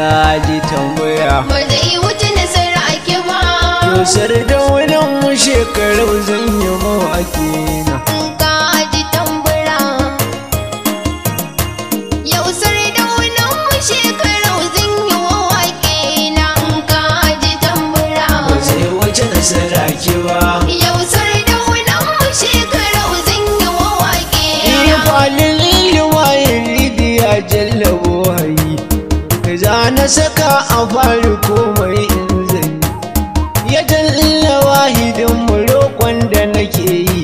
kaji tambaya ba zai wuce nasara ake ba Yosar da wani mu shekaru zan yi mawaki na in ka ji tambura yau sardaunan mu shekarau zan yi wa waƙe na in ka ji tambura ba zai wuce nasara ki ba yau sardaunan mu shekarau zan yi wa waƙe Iya na falin liwayin lidiya jallabo hayi za na saka a fari komai in zan yi ya jalla wahidin mu roƙon da nake yi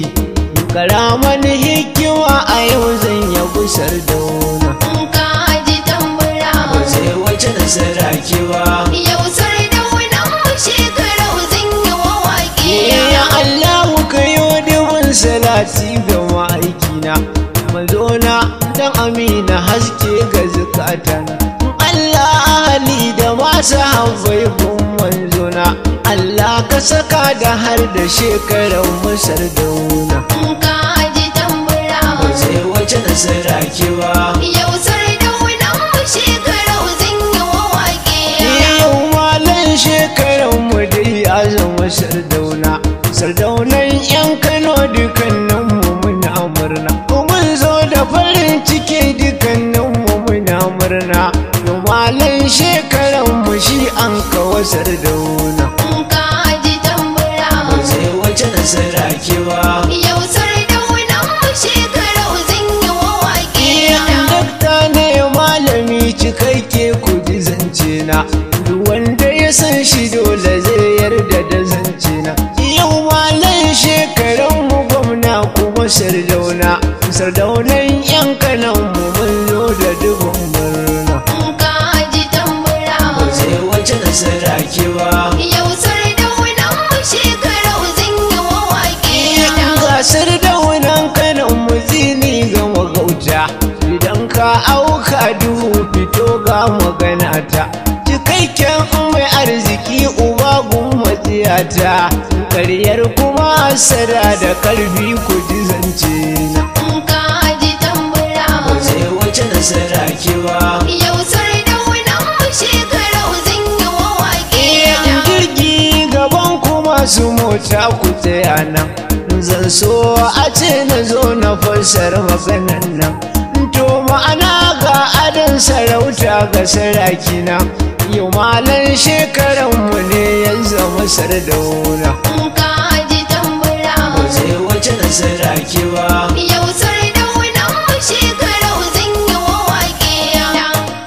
karaman hikima a yau zan ya gusar da wuna in ka ji tambura ba zai wuce nasara ki ba yau sardaunan mu shekarau zan yi wa waƙe Ya na Allahu ka yi dubin salati ga ma'aikina Mazona dan amina haske ga zukatana Allah ahali da masu haifai gun manzona Allah ka saka da har da shekarar musar dauna in ka ji tambura Ba zai wace nasara ki ba Yau sardaunan mu shekarau zan yi wa waƙe Yau malan shekarar mu dai ya zama sardauna Sardaunan yan Kano dukkanin mu muna murna Mun zo da farin ciki dukkanin mu muna murna Yau malan shekarar mu shi an kawo sardauna in ka ji tambura Ba zai wace nasara ki ba Yau sardaunan mu shekarau zan yi wa waƙe Iyan dakta ne malami cikakke ku ji zance na duk wanda ya san shi dole zai yarda da zance na yau malan shekaran mu gwamna kuma sardauna sardaunan yan kanan mu mun zo da dubin murna in ka ji tambura ba zai wace nasara ki ba Yau sardaunan mu shekarau zan yi wa waƙe gasar daunan kanan mu zini ga magauta idan ka auka duhu fito ga magana ta cikakken mai arziki uba gumma tsiyata karyar kuma asara da karfi ku ji zance na in ka ji tambura ba zai wace nasara ki ba Yau sardaunan mu shekarau zan yi wa waƙe Iyan jirgi gaban kuma su mota ku tsaya nan zan so a ce na zo na fassara maganan nan to ma'ana ga adon sarauta ga sarakina yau malan shekaranmu ne ya zama sardauna in ka ji tambura ba zai wace nasara ki ba Yau sardaunan mu shekarau zan yi wa waƙe na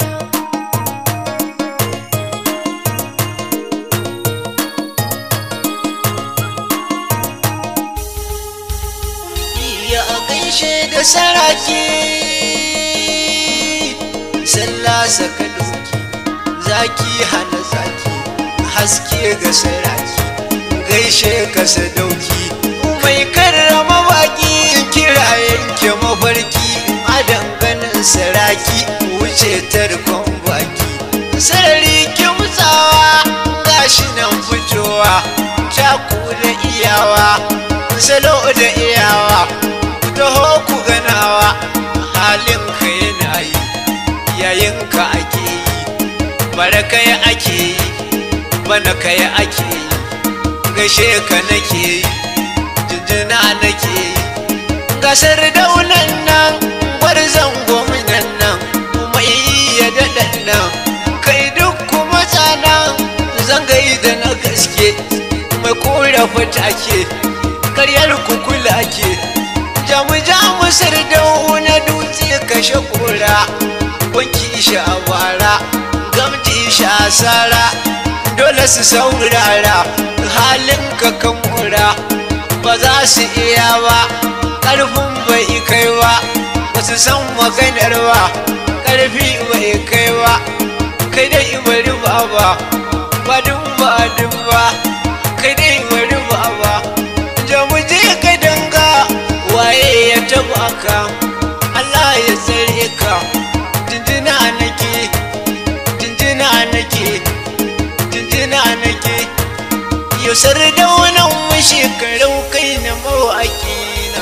ya gaishe da saraki sallah saka doki zaki hana zaki haske ga saraki gaishe ka sadauki mai karrama baki kira yanke mafarki a danganin saraki wuce tarkon baki sarari kimtsawa gashi nan fitowa taku da iyawa salo da iyawa ku taho ku ganawa halin ka yana yi yayin ka ake yi bara kai ake yi bana kai ake yi gashe ka nake yi jinjina nake yi gasar daunan nan gwarzon gwamnan nan mai iya daɗan nan kai duk kuma tsanan zangai da na gaske mai korafa take karyar kukula ke jamu jamu sardau na dutse kashe kora wanki shi a bara gamji shi a sara dole su saurara halin ka kan mura ba za su iya ba ƙarfin bai kai ba ba su san maganar ba ƙarfi bai kai ba kai dai bari ba ba ba dun ba dun ba kai dai bari ba ba jamu je ka danga waye ya taba ka Allah ya tsare ka jinjina nake jinjina nake jinjina nake yau sardaunan mu shekarau kai na mawaƙi na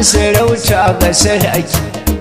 sarauta ga saraki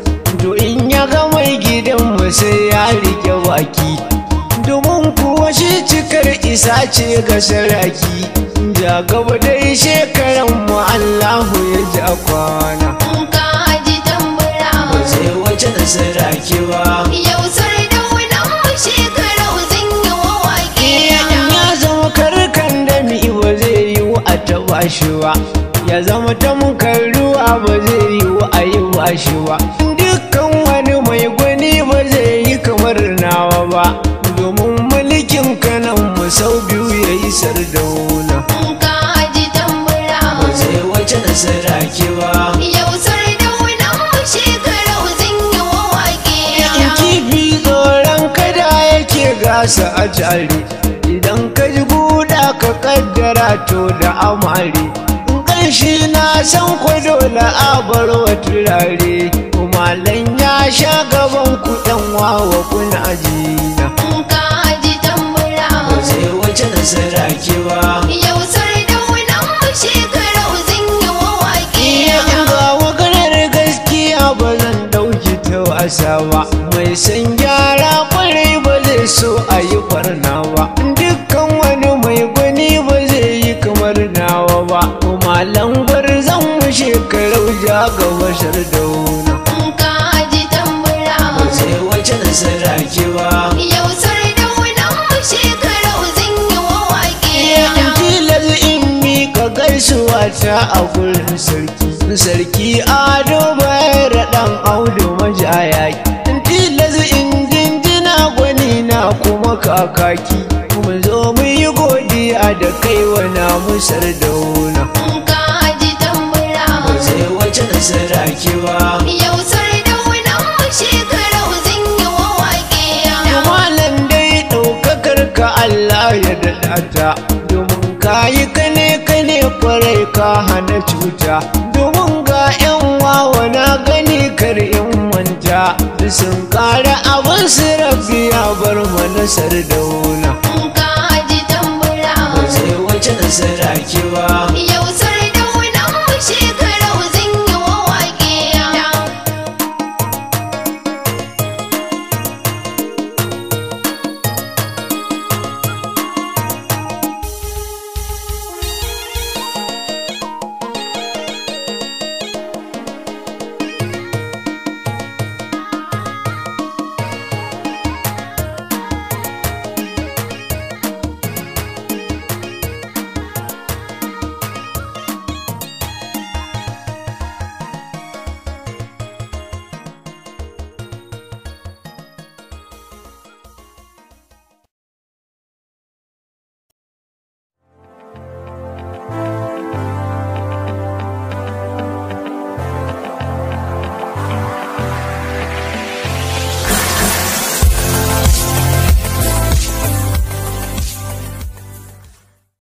to in ya ga mai gidanmu sai ya rike baki domin kuwa shi cikar isa ce ga saraki ja gaba dai shekaran mu Allahu ya ja kwana ka ji tambura ba zai wace da saraki ba yau sardaunan mu shekarau zan yi wa waƙe Iyan ya zama karkan da mi ba zai yi a taba shi ba ya zama tamkar ruwa ba zai yi a yi ba shi ba dukkan wani mai gwani ba zai yi kamar nawa ba domin mulkin kanan mu sau biyu ya yi sardauna ka ji tambura ba zai wace da saraki ba yau sardaunan mu shekarau zan yi wa waƙe in kifi tsoron kada yake gasa a jari idan ka ji guda ka kaddara to da amare ƙanshi na san ku dole a bar wa turare malan ya sha gaban ku ɗan wawa kuna jina ka ji tambura ba zai wace da saraki ba yau sardaunan mu shekarau zan yi wa waƙe Iya ga maganar gaskiya ba zan ɗauki ta wasa ba mai san gyara kwarai ba zai so a yi barna ba dukkan wani mai gwani ba zai yi kamar nawa ba malam zan mu shekarau ja ga bashar dauna ka ji tambura ba zai wace da saraki ba Yau sardaunan mu shekarau zan yi wa waƙe in tilas in miƙa gaisuwa ta a gurin sarki sarki ado bayar ɗan audu majaya in tilas in jinjina gwani na kuma kakaki mu zo mu yi godiya da kai wana musar dauna ka ji tambura ba zai wace da saraki ba Yau sardaunan mu shekarau zan yi wa waƙe malam dai ɗaukakar ka Allah ya daɗa ta domin ka yi kane kane kwarai ka hana cuta domin ga 'yan wawa na gani kar in manta sun ƙara abin su rabbi ya bar mana sardauna ka ji tambura ba zai wace da saraki ba